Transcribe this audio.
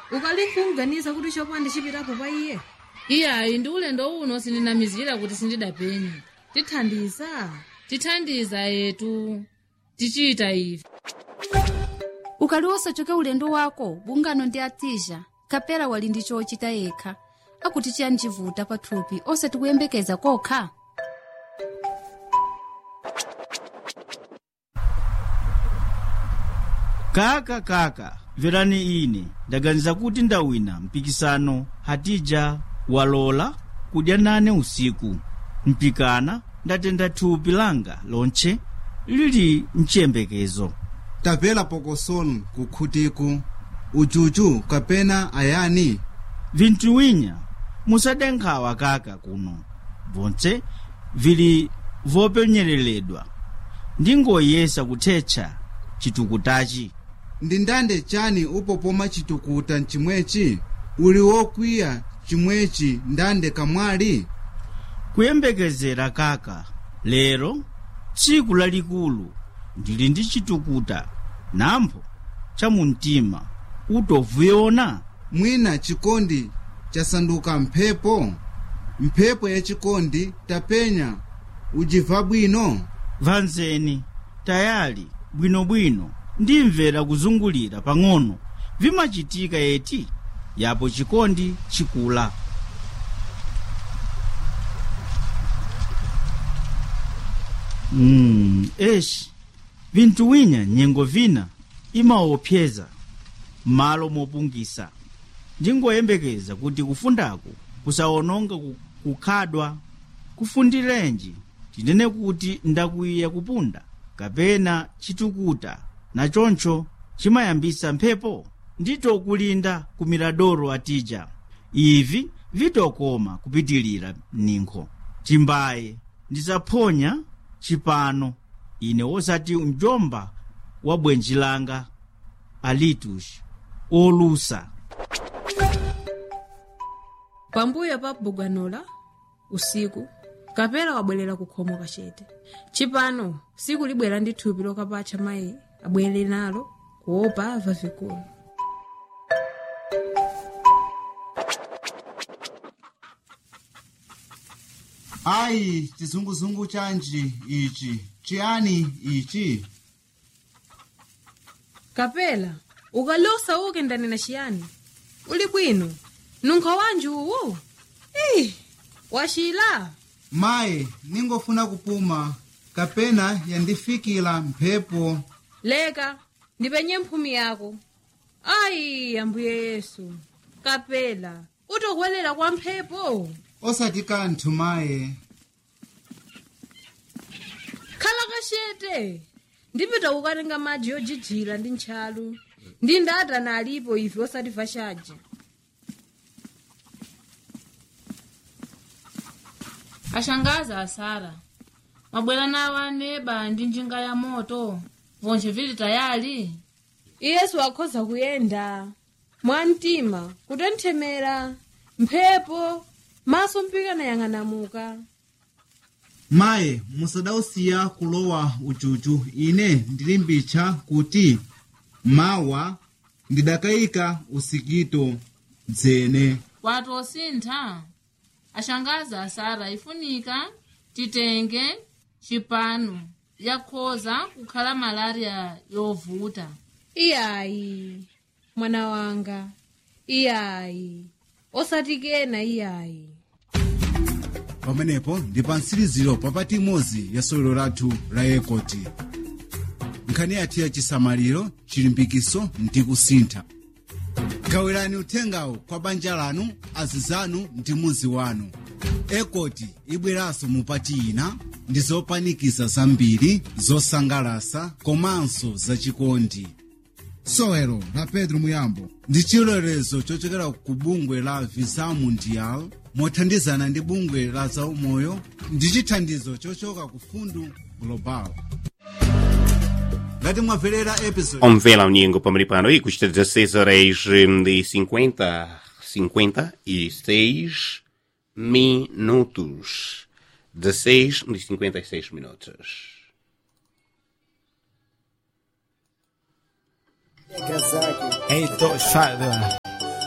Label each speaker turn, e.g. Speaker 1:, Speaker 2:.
Speaker 1: ukali nkuganiza kuti chopanda ndichipitapo pa iye
Speaker 2: iyayi ndi ulendo uno sindinamizira kuti sindidapenya
Speaker 1: tithandiza
Speaker 2: tithandiza yetu tichita ife
Speaker 3: ukali wosachoka ulendo wako bungano ndi atija kapera wali ndi chochita yekha akuti chiyanjivuta pathupi osati kuyembekeza kokha
Speaker 4: kaka kaka mverani ine ndaganiza kuti ndawina mpikisano hatija walola kudya nane usiku mpikana ndatenda thupi langa lonche lili mchiyembekezo
Speaker 5: tapela pokosolo kukhutiku uchuchu kapena ayani
Speaker 4: vinthu winya musadenkhawa kaka kuno vonse vili vopenyereledwa ndingoyesa kuthetsa chitukutachi
Speaker 5: ndi ndande chani upopoma chitukuta mchimwechi uli wokwiya chimwechi ndande kamwali
Speaker 4: kuyembekezera kaka lero tsiku lalikulu ndili ndi chitukuta nampho chamumtima utovuona
Speaker 5: mwina chikondi chasanduka mphepo mphepo ya chikondi tapenya ujiva bwino
Speaker 4: vanzeni tayali bwinobwino ndimvera kuzungulira pang'ono vimachitika eti yapo chikondi chikula mm, eshi vinthu winya nyengo vina imaopseza m'malo mopungisa ndingoyembekeza kuti kufundaku kusawononga ku- kukhadwa kufundirenji tinene kuti ndakwiya kupunda kapena chitukuta nachoncho chimayambisa mphepo ndito kulinda ku miradoro atija ivi vitokoma kupitilira ninkho timbaye ndisaphonya chipano ine wosati mjomba wa bwenji langa alitus olusa
Speaker 1: pambuyo pa bugwanola usiku kapera wabwerera kukhomo kachete chipano siku libwera ndi thupi lokapatcha mayi abwere nalo kuopa ava vikulu
Speaker 5: ayi chizunguzungu chanji ichi chiyani ichi
Speaker 1: kapela ukalosa uke ndanena chiyani uli bwino nunkho wanji uwu ih wachila
Speaker 5: mayi ningofuna kupuma kapena yandifikira mphepo
Speaker 1: leka ndipenye mphumi yako ayi ambuye yesu kapela utokwelera kwa mphepo
Speaker 5: osati kanthu mayi
Speaker 1: khala kachete ndipita kukatenga madzi yojijira ndi ntchalu ndi ndatana alipo ife osatimva chaja
Speaker 2: ashangaza asara mabwera nawo aneba ndi njinga ya moto vonje vili tayali
Speaker 1: iyesu akhoza kuyenda mwamtima kutenthemera mphepo maso mpikana yang'anamuka
Speaker 5: mayi musadausiya kulowa uchuchu ine ndilimbitcha kuti mawa ndidakayika usikito dzene
Speaker 2: watu osintha ashangaza asara ifunika titenge chipano yakhoza kukhala malaria yovuta
Speaker 1: iyayi mwana wanga iyayi osatikena iyayi
Speaker 5: pamenepo ndi pa mtsiriziro papati imodzi ya sewero lathu la ekoti nkhani yathu ya chisamaliro chilimbikiso ndi kusintha gawirani uthengawo kwa banja lanu azizanu ndi muzi wanu ekoti ibweranso mupati ina ndi zopanikiza zambiri zosangalasa komanso zachikondi sewero la pedro muyambo ndi chilolezo chochokera ku bungwe la visa mundial mothandizana ndi bungwe la zaumoyo ndi chithandizo chochoka ku fundu global ngati mwamverera episode
Speaker 6: Omvela Unyengo Pamaripano e custa 16 horas hum, de 50, 56 minutos. 16 de 56 minutos.
Speaker 7: Esto,